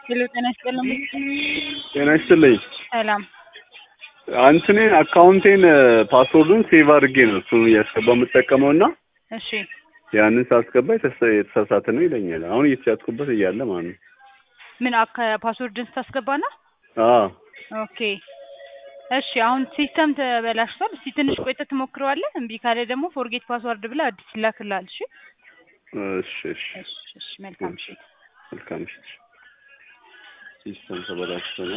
ሄሎ ጤና ይስጥልኝ። ጤና ይስጥልኝ። ሰላም አንትኔን አካውንቴን ፓስወርዱን ሴቭ አድርጌ ነው እሱን እያስገባ የምጠቀመው እና እሺ ያንን ሳስገባ የተሳ- የተሳሳተ ነው ይለኛል። አሁን እየተጫጥኩበት እያለ ማለት ነው። ምን አካ ፓስወርድን ስታስገባ ነው? አዎ ኦኬ እሺ አሁን ሲስተም ተበላሽቷል። እስቲ ትንሽ ቆይተህ ትሞክረዋለህ። እምቢ ካለ ደግሞ ፎርጌት ፓስወርድ ብለህ አዲስ ይላክልሃል። እሺ እሺ እሺ እሺ እሺ መልካም እሺ መልካም እሺ። ሲስተም ተበላሽቶ ነው